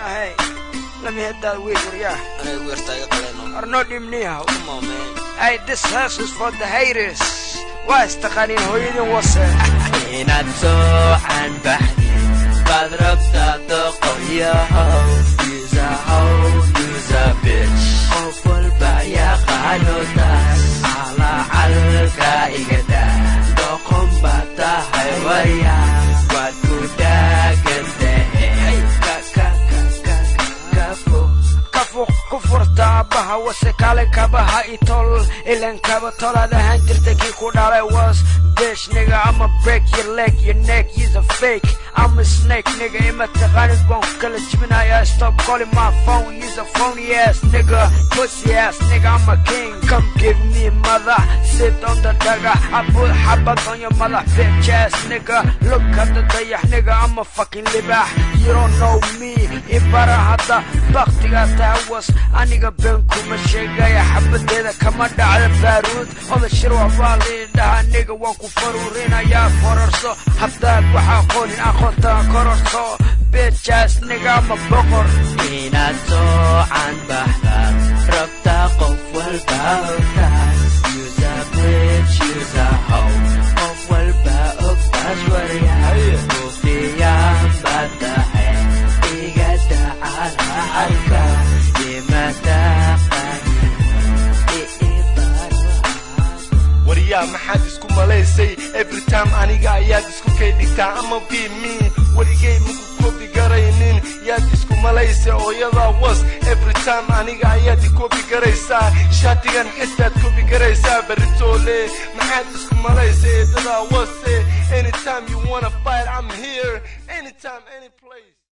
Hey, let me hit that weed, yeah. aniga weertaa iga qaleeno Or no dim niyahow. come on man Hey, this house was for the haters. Waa istaqaaniin hooyadin wase. inaad soocan baxdid baad rabtaa doqonyahow yusahow yusa bitch qof walba yaqaano taas calacalka igada doqon baad tahay warya waad ku dhaagan tahay kakakakakafo Kafuq ku furta aabbaha wase kale kabaha itol. Ilan kaba tolaad ahaan jirta kii ku dhalay was bitch nigga. I'ma break your leg, your neck, you's a fake. I'm a snake nigga. Ima taqaanid waan ku kala jibinayaa. Stop calling my phone, you's a phony ass nigga. Pussy ass nigga, I'm a king. Come give me mother, sit on the dagger. I put habak on your mother, bitch ass nigga. Look at the dayax nigga, I'm a fucking libah. You don't know me, ibara hadda baktiga tahawas aniga been kuma sheegaya xabadeeda kama dhacda baaruud oda shir waxbaa liidhaha niga waan ku faruurinayaa kororso haddaad waxaa qonin aqoonta kororso bitchaas niga ama boqor inaad soocan baxdaad rabtaa qof walba ogtaas yusa bitch yusa how qof walba ogtaas waryahay muftiyaan baad tahay iga dacalacalka imataqani waryaa maxaad isku malaysay every time aniga ayaad isku kay dhigtaa ama be me weligay maku kobi garaynin yaad isku malaysay ooyadaa was every time aniga ayaad ikobi garaysaa shaatigan xistaad kobi garaysaa beritoole maxaad isku malaysay eedadaa wase anytime you wanna fight I'm here anytime any place